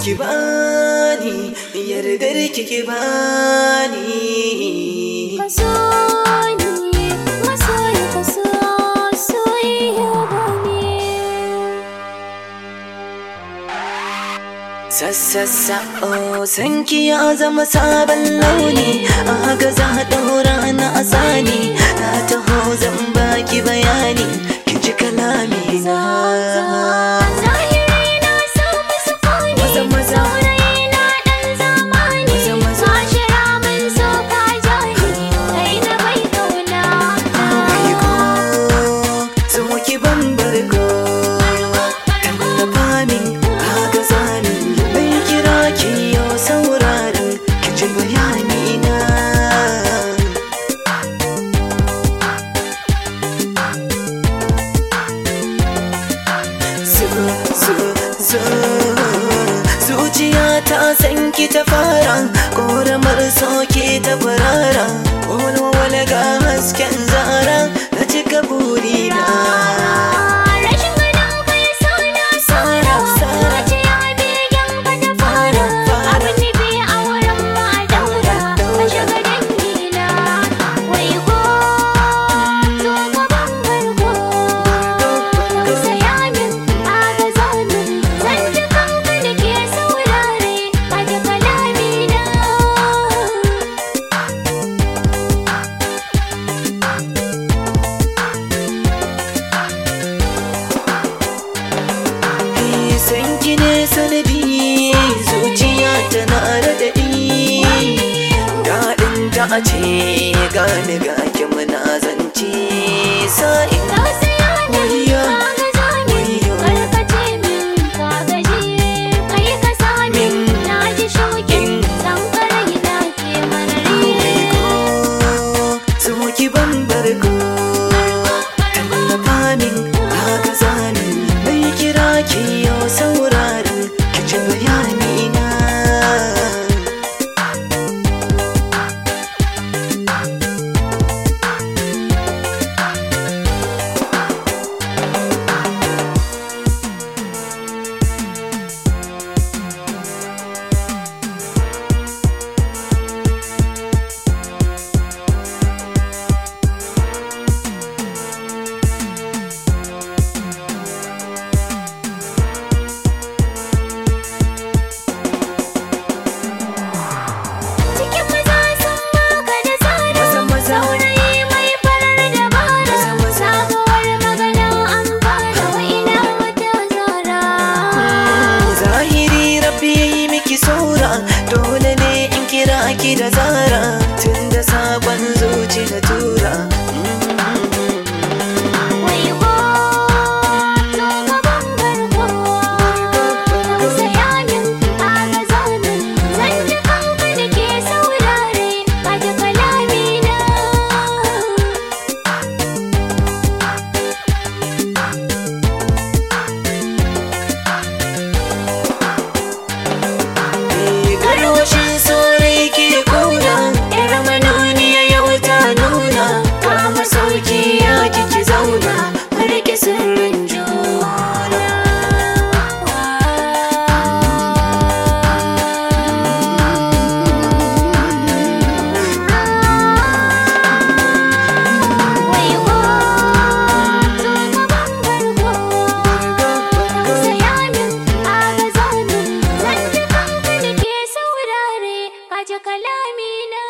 ki bani yardar ki ki bani Kaso ni masoyi kaso soyayya bane Sassassa oh sanki ya zama sabon launi a haka za a ɗaura na asani na taho zan baki bayani ki ji kalami na Zahiri na samu sukuni Maza, maza. Saurayi na ɗan zamani Maza, maza. Mashira mun so ka jani Kai na bai kauna Aiko so ki ban barko tallafa min haka zamin bai kira ki yau sauraron ki ji bayani na zu zu zu zuciya ta san ki ta fara koramar soke ta farara walwala ga hasken zara na cika burina Rashin ganin kai sana sara Zuciya begen ka ta fara Abin nufi a wurin ma daura Ka shiga dangina Wai ko zo ka ban barko Tausaya min agaza min Zan ji kanka da ke saurare Ka ji kalamina san ki ne sanadi zuciya tana raɗaɗi daɗin ta a ce gane ga ki muna zance sa'in Tausaya min Wayyo, agaza min wayyo. Karkace min ka gaji Kai ka sa min na ji shauƙin Zan karai na ke marari so ki ban barko tallafa min haka zamin bai kira ki yau sauraron ki ji bayani na Cikin maza sun baka da tsara Maza, maza. Saurayi mai farar dabara Maza, maza. Sabuwar magana an fara wa ina wata zara zahiri rabbi ya yi miki saura dole ne in kira ki da zara tun da sabon zuci na tura Wai ko zo ka ban barko Tausaya min agaza min Zan ji kanka da ke saurare Ka ji kalamina garwashin saurayi ke kuna yar manuniya yau ta nuna kama sauki ya kiki zauna rike sirrin juna Wai ko zo ka ban barko Tausaya min agaza min Zan ji kanka da ke saurare Ka ji kalamina